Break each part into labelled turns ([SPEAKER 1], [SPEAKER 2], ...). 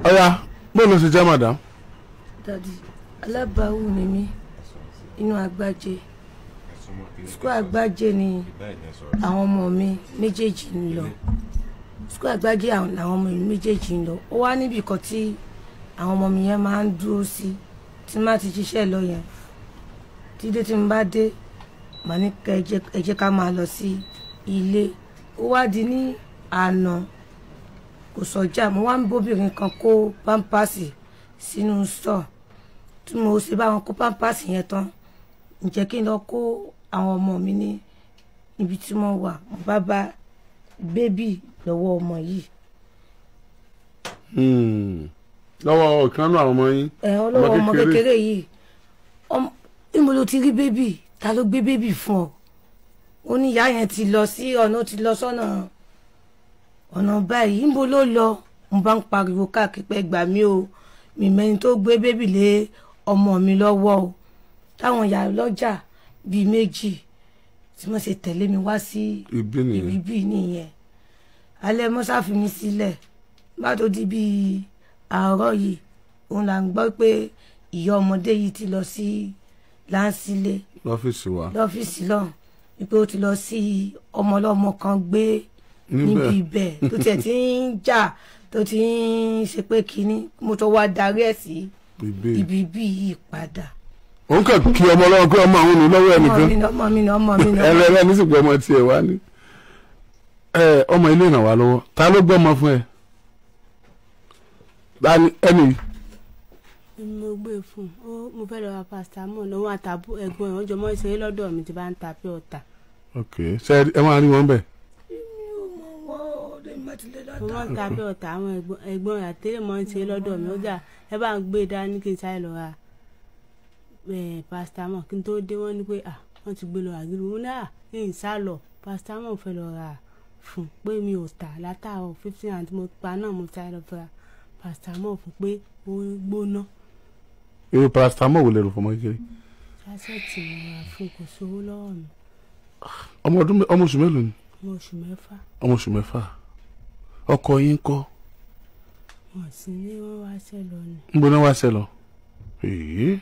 [SPEAKER 1] ọ̀ya bó ló ṣe jẹ́ madam.
[SPEAKER 2] dadi alábàáwù ni mí inú àgbájé sukú àgbájé ni àwọn ọmọ mi méjèèjì ń lọ sukú àgbájé àwọn làwọn ọmọ mi méjèèjì ń lọ ó wá níbì kan tí àwọn ọmọ mi yẹn máa ń dúró sí tí má ti ṣiṣẹ́ lọ yẹn tí dé tí mo bá dé màá ní ká ẹ jẹ́- ẹ jẹ́ ká máa lọ sí ilé ó wá di ní àná kò sọjà mo wá ń bóbìnrin kan kó pampasì sínú stọ tí mo ṣe bá wọn kó pampasì yẹn tán ǹjẹ́ kí n lọ kó àwọn ọmọ mi ní ibi tí wọ́n wà mo bá bá bébì lọ́wọ́ ọmọ yìí
[SPEAKER 1] Hmm. lọ́wọ́ ìkànnì àwọn ọmọ yín.
[SPEAKER 2] ẹ̀ ọlọ́wọ́ ọmọ kékeré yìí ọm- níbo ló ti rí bébì ta ló gbé bébì fún ọ ó ní ìyá yẹn ti lọ sí ọ̀nà ó ti lọ sọ́nà ọ̀nà báyìí níbo ló lọ mo bá ń pariwo káàkiri pé gbà mí o mi mẹ́ni tó gbé bébì lé ọmọ mi lọ́wọ́ o táwọn ìyá lọ́jà bíi méjì tí wọ́n ṣe tẹ̀lé mi wá sí
[SPEAKER 1] ibi nìyẹn.
[SPEAKER 2] ibi bíi nìyẹn alẹ́ mọ́sá fi mi sílẹ̀ bá tó di bíi àárọ̀ yìí òun là ń gbọ́ pé ìyá ọmọdé yìí ti lọ sí láńsílẹ̀
[SPEAKER 1] lọ́fíìsì wa.
[SPEAKER 2] lọ́fíìsì lọ́hùn wípé ó ti lọ sí ọmọlọ́mọ kan gbé níbi
[SPEAKER 1] níbẹ̀
[SPEAKER 2] ibẹ̀ tó tiẹ̀ ti ń jà tó ti ń ṣe pé kínní mo tó wá darí ẹ̀ sí
[SPEAKER 1] ibi.
[SPEAKER 2] ibi bí yìí padà.
[SPEAKER 1] òun kàn kí ọmọ lọ́wọ́ pé ọmọ àwọn ò ní lọ́wọ́
[SPEAKER 2] ọmọ
[SPEAKER 1] ẹnìkan.
[SPEAKER 2] mi ni ọmọ mi ni ọmọ mi ni ọmọ
[SPEAKER 1] ẹlẹ́rẹ́ ní sìnkú ọmọ tiẹ̀ wá ní. ẹ ọmọ ilé ìràn wá lọ́wọ́ ta ló gbọ́ ọmọ fún ẹ. dani ẹni
[SPEAKER 3] mo gbé fún un ó mo fẹ́ lọ ra paracetamol lọ́wọ́ àtàbù ẹ̀gbọ́n ẹ̀ wọ́n jọ mọ́ ìṣeré lọ́dọ̀ mi ti bá ń ta pé ọ̀tà
[SPEAKER 1] ok ṣe ẹ máa rí wọn bẹ̀.
[SPEAKER 3] mo mọ́ ń ta pé ọ̀tà àwọn ẹ̀gbọ́n- ẹ̀gbọ́n ẹ̀ àtẹ́lẹ̀ mọ́ ìṣeré lọ́dọ̀ mi ó jà ẹ bá ń gbé e dání kí n sáré lọ ra eh, paracetamol kí n tó dé wọ́n ní pé à wọ́n ti gbé lọ àgírí wọn náà kí n sá lọ paracetamol fẹ́ lọ ra fún pé mi ò tà látàárọ̀ fifteen and mo pa náà mo sáré lọ fẹ́ ra paracetamol fún pé ó gbóná
[SPEAKER 1] irú paracetamol wò lè rò fọmọ kékeré.
[SPEAKER 3] sásẹ̀tì mo ra fún kò sówó lọ́wọ́ mi
[SPEAKER 1] ọmọ ọdún mẹ- ọmọ oṣù mélòó ni
[SPEAKER 3] ọmọ oṣù mẹ́fà
[SPEAKER 1] ọmọ oṣù mẹ́fà ọkọ yín kọ́
[SPEAKER 3] wọn sì ní wọn wá ṣẹ lọ ni
[SPEAKER 1] ń gbóná wá ṣẹ lọ. èyí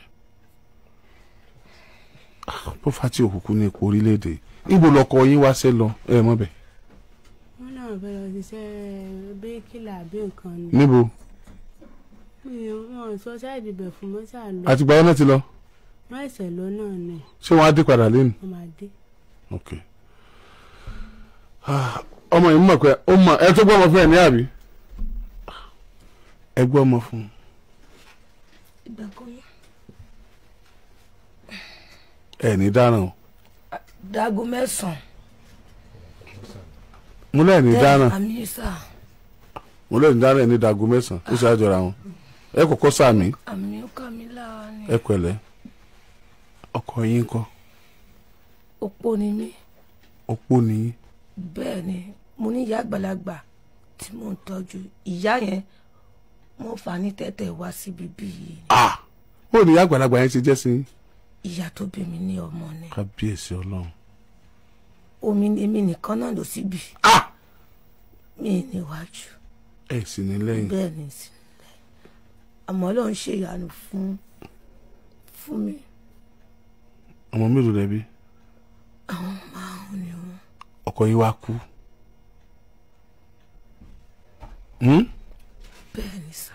[SPEAKER 1] bó fa tí òkùnkùn ní ipò orílẹ̀-èdè ibo lọkọ yín wá ṣẹ lọ ẹ mọ̀ bẹ̀
[SPEAKER 3] wọn náà fẹ́ lọ ṣiṣẹ́ bíríkìlà àbí nǹkan ni
[SPEAKER 1] níbo
[SPEAKER 3] Mi ò- wọn ò sọ sáìdì bẹ̀ fún mọ́sà lọ
[SPEAKER 1] àtìgbà wọn náà ti lọ
[SPEAKER 3] wọn ẹsẹ̀ lọ náà ni
[SPEAKER 1] ṣé wọn á dé padà lẹ́nu.
[SPEAKER 3] wọn máa dé
[SPEAKER 1] ok Ah, ọmọ yìí mọ̀ pé ó mọ̀ ẹ tó gbọ́ ọmọ fún ẹ ní àbí ẹ gbọ́ ọmọ fún un.
[SPEAKER 2] ìgbà kan yẹn.
[SPEAKER 1] ẹ ní dáràn o
[SPEAKER 2] dago mẹ́sàn-án.
[SPEAKER 1] mo lẹ́ẹ̀ ní dáràn
[SPEAKER 2] àmì sà
[SPEAKER 1] mo lẹ́ẹ̀ ní dáràn ẹ ní dago mẹ́sàn-án ó ṣe àjọra wọn ẹ kọ́kọ́ sàmì
[SPEAKER 2] àmì ó kà mí lára ni.
[SPEAKER 1] ẹ pẹ̀lẹ́ ọkọ yín kọ́
[SPEAKER 2] opó ni mí
[SPEAKER 1] opó ni yín
[SPEAKER 2] bẹ́ẹ̀ ni mo ní ìyá àgbàlagbà tí mò ń tọ́jú ìyá yẹn mo fà ní tẹ́tẹ́ wá síbi bí yìí ni.
[SPEAKER 1] ah ó ní ìyá àgbàlagbà yẹn ti jẹ́ sí yín
[SPEAKER 2] ìyá tó bí mi ní ọmọ ni
[SPEAKER 1] kábíyèsí ọlọ́run
[SPEAKER 2] omi ni èmi nìkan náà ló síbi
[SPEAKER 1] ah
[SPEAKER 2] mi níwájú
[SPEAKER 1] ẹ sì ní lẹ́yìn
[SPEAKER 2] bẹ́ẹ̀ ni sílẹ̀ àmọ́ ló ń ṣe ìyanu fún fún mi
[SPEAKER 1] ọmọ mélòó lẹ́bí
[SPEAKER 2] àwọn márùn ni wọn
[SPEAKER 1] ọkọ yín wá kú Hmm?
[SPEAKER 2] bẹ́ẹ̀ ni sá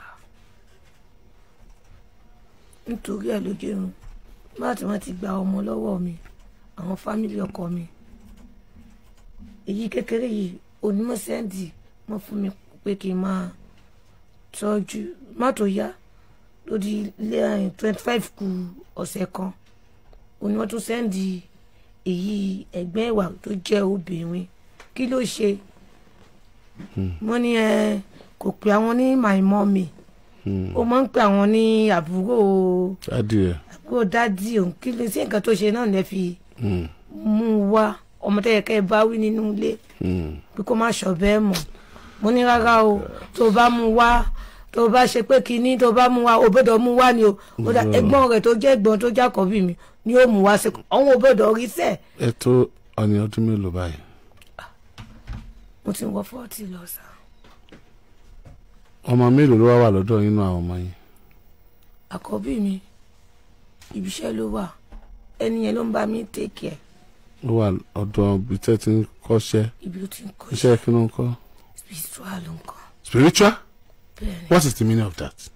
[SPEAKER 2] nítorí ẹ̀ ló jẹun láti wọ́n ti gba ọmọ lọ́wọ́ mi àwọn fámìlì ọkọ mi èyí kékeré yìí onímọ̀ sẹ́ǹdì wọ́n fún mi pé kí n máa tọ́jú má tó yá lórí ilé ẹ̀yìn twenty five kù ọ̀sẹ̀ kan òní wọ́n tún sẹ́ǹdì èyí ẹ̀gbẹ́ ìwà tó jẹ́ obìnrin kí ló ṣe wọ́n ní ẹ kò pé àwọn ní my mommy
[SPEAKER 1] Hmm.
[SPEAKER 2] ó máa ń pè àwọn ní àbúrò
[SPEAKER 1] adìẹ
[SPEAKER 2] àbúrò dádì òun kí ló sí nǹkan tó ṣe náà lè fi
[SPEAKER 1] Hmm.
[SPEAKER 2] mú un wá ọmọ tó yẹ kẹ́ ẹ bá wí nínú ilé
[SPEAKER 1] Hmm.
[SPEAKER 2] pé kó má sọ bẹ́ẹ̀ mọ̀ mo ní rárá o tó o bá mú un wá tó o bá ṣe pé kinní tó o bá mú un wá o gbọ́dọ̀ mú un wá ni o ó dà ẹ̀gbọ́n rẹ̀ tó jẹ́ ẹ̀gbọ́n tó jákọ̀ọ́bì mi ni ó mú un wá sí àwọn ò gbọ́dọ̀ rí sẹ́ẹ̀
[SPEAKER 1] ẹ tó ọ̀nì ọdún mélòó báyìí
[SPEAKER 2] mo ti ń wọ fọ́ọ̀tì lọ sá
[SPEAKER 1] ọmọ mélòó ló wá wà lọ́dọ̀ yín nínú àwọn ọmọ yín
[SPEAKER 2] àkọ́bí mi ibiṣẹ́ ló wà ẹni yẹn ló ń bá mi tèkì ẹ̀
[SPEAKER 1] ó wà ọ̀dọ̀ ibi tẹ́ ti ń kọ́ṣẹ́
[SPEAKER 2] ibi ló ti ń kọ́
[SPEAKER 1] iṣẹ́ kí ló ń kọ́
[SPEAKER 2] spiritual ló ń kọ́
[SPEAKER 1] spiritual
[SPEAKER 2] bẹ́ẹ̀ ni
[SPEAKER 1] what is the meaning of that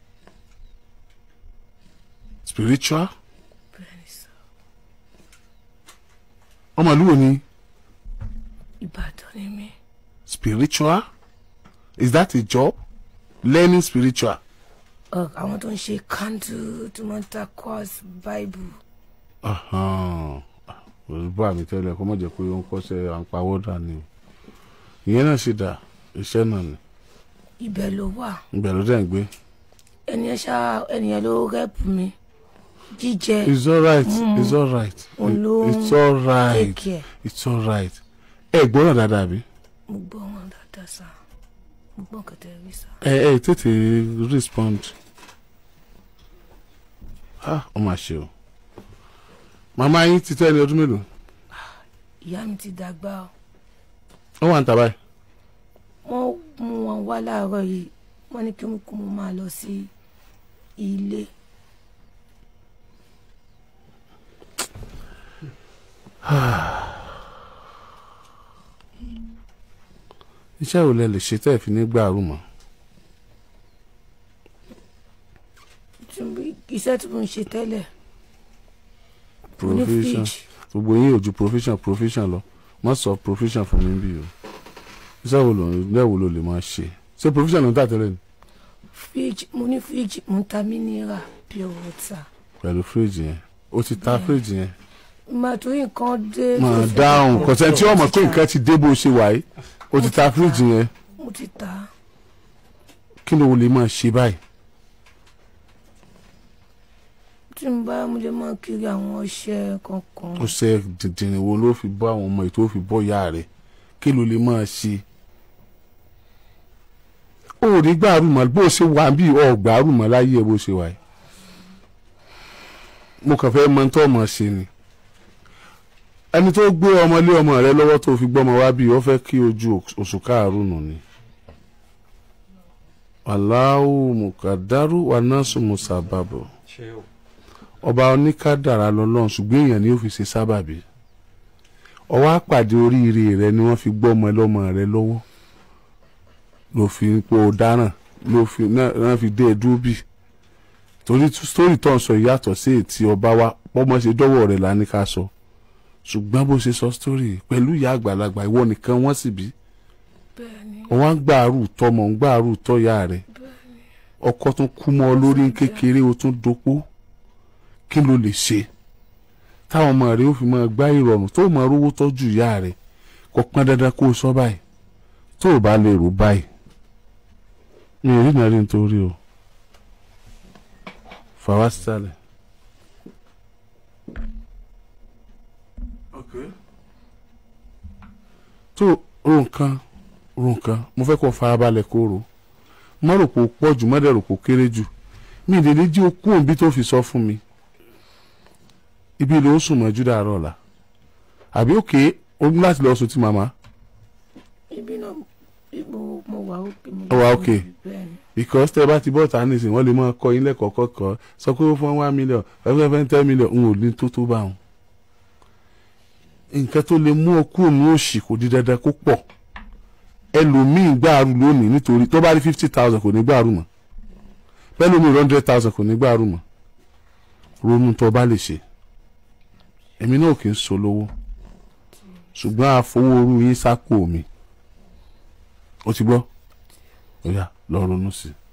[SPEAKER 1] spiritual
[SPEAKER 2] bẹ́ẹ̀ ni sọ
[SPEAKER 1] ọmọ ìlú wo ni
[SPEAKER 2] Ìbàdàn ni mí
[SPEAKER 1] spiritual is that a job learning spiritual
[SPEAKER 2] Ọ, àwọn tó ń ṣe candle tó máa ń ta course bible
[SPEAKER 1] olùbọ́ àmì tẹ́lẹ̀ kó má jẹ́ pé ó ń kọ́ṣẹ́ à ń pawọ́ dà ní o ìyẹn náà ṣe dà iṣẹ́ náà ni
[SPEAKER 2] ibẹ̀ ló wà
[SPEAKER 1] ibẹ̀ ló dẹ̀ ń gbé
[SPEAKER 2] ẹni yẹn ṣá ẹni yẹn ló rẹ́pù mi jíjẹ
[SPEAKER 1] it's alright it's alright
[SPEAKER 2] òun ló
[SPEAKER 1] it's
[SPEAKER 2] ń
[SPEAKER 1] alright
[SPEAKER 2] tèkì ẹ̀
[SPEAKER 1] it's alright ẹ gbọ́dọ̀ dáadáa bí
[SPEAKER 2] mo gbọ́ wọn dáadáa sá mo gbọ́ kẹtẹ rí sá
[SPEAKER 1] ẹ ẹ tètè respond ah ó mà ṣe o màmá yín ti tó ẹni ọdún mélòó
[SPEAKER 2] ìyá mi ti dàgbà o
[SPEAKER 1] ó wà ń tà báyìí
[SPEAKER 2] wọ́n mú wọn wá láàárọ̀ yìí wọ́n ní kí mo kó mo máa lọ sí ilé
[SPEAKER 1] iṣẹ́ wo lẹ lè ṣe tẹ́ ẹ̀ fi ní gbàrú mọ́
[SPEAKER 2] tí mo- iṣẹ́ tí mo ń ṣe tẹ́lẹ̀ mo ní
[SPEAKER 1] provision
[SPEAKER 2] fridge
[SPEAKER 1] gbogbo yín ò ju provision provision lọ má sọ provision fún mi bí o iṣẹ́ wo ló lẹ́ wo ló lè máa ṣe ṣé provision ló ń tà tẹ́lẹ̀ ni
[SPEAKER 2] fridge mo ní fridge mo ń ta mineral pure water
[SPEAKER 1] pẹ̀lú fíríjì yẹn o ti ta fíríjì yẹn
[SPEAKER 2] màá torí nǹkan dé tó
[SPEAKER 1] máa
[SPEAKER 2] fẹ́
[SPEAKER 1] dáhùn
[SPEAKER 2] bẹ̀rẹ̀
[SPEAKER 1] kọ̀sẹ̀ tí ọmọ pé nǹkan ti dé bó ṣe wà yìí o ti ta fíríjì yẹn
[SPEAKER 2] mo ti ta
[SPEAKER 1] kí ló lè máa ṣe báyìí
[SPEAKER 2] tí mo bá mo lè máa kiri àwọn ọṣẹ kankan
[SPEAKER 1] ó ṣe dìndìnrín wo ló fi bọ́ àwọn ọmọ ètò fi bọ́ ìyá rẹ̀ kí ló lè máa ṣe ó rí gbàrú mọ́ bó ṣe wà bí ọ̀gbàrú mọ́ láyé ẹ bó ṣe wà yìí mo kàn fẹ́ mọ tó ọmọ ṣe ni ẹni tó gbé ọmọ lé ọmọ rẹ lọ́wọ́ tó fi gbọ́mọ wá bí ó fẹ́ kí ojú oṣù káàrún nù ni Allahu mukadaru wa nasu musababu ọba oníkádàrá lọ́lọ́run ṣùgbọ́n èèyàn ni ó fi ṣe sábàbí ọwọ́ àpàdé oríire rẹ ni wọ́n fi gbọ́ ọmọ ẹlọ́mọ rẹ lọ́wọ́ ló fi ń pò dáràn ló fi náà náà fi dé ẹdúró bì torí sítórì tó ń sọ ìyàtọ̀ sí ètí ọba wa bọ́mọ ṣe dọ́wọ́ rẹ̀ lá ní ká sọ ṣùgbọ́n bó ṣe sọ sítórì pẹ̀lú ìyá àgbàlagbà ìwọ nìkan wọ́n sì bí
[SPEAKER 2] bẹ́ẹ̀ ni
[SPEAKER 1] wọ́n á gbàrú tọmọ ń gbàrú tọ́yà rẹ̀ ọkọ tún kú mọ́ ọ lórí ní kékeré o tún dopó kí ló lè ṣe táwọn ọmọ rẹ ó fi máa gbá ìrọ̀rùn tó máa rówó tọ́jú ìyá rẹ kò pọn dandan kó o sọ báyìí tó o bá lè rò báyìí mi ò rí nàrí nítorí o fàwa sísàlẹ̀. tó ro nǹkan ro nǹkan mo fẹ́ kó farabalẹ̀ kó ro má rò pé o pọ̀ jù má dẹ̀ rò pé o kéré jù mi ì lè ní jí o kú òbí tó fi sọ fún mi ibi ló ń sùn mọ́jú dàárọ̀ ọ̀la àbí òkè o ní láti lọ sùn tí màmá
[SPEAKER 2] ibi náà mo mo wà òkè mo
[SPEAKER 1] Ó wà okay.
[SPEAKER 2] bẹ́ẹ̀ ni
[SPEAKER 1] because tẹ́ bá ti bọ́ ta nísìnyí wọ́n lè máa kọ́ yín lẹ́kọ̀ọ́ kọ́kọ́ sọ pé ó fún one million ẹgbẹ́ fẹ́ ten million n ò ní tó tó bá wọn. nǹkan tó lè mú ọkú òun òṣì kò di dandan kó pọ̀ ẹlòmíì gbàrú lónìí nítorí tó bá rí fifty thousand kò ní gbàrú mọ́ bẹ́ẹ̀ lómi hundred thousand kò ní gbàrú mọ́ ronú tó bá lè ṣe èmi náà kì í so lówó ṣùgbọ́n àfọwọ́rú yín sápò mi ó ti gbọ́ ó yá lọ ronú sí i.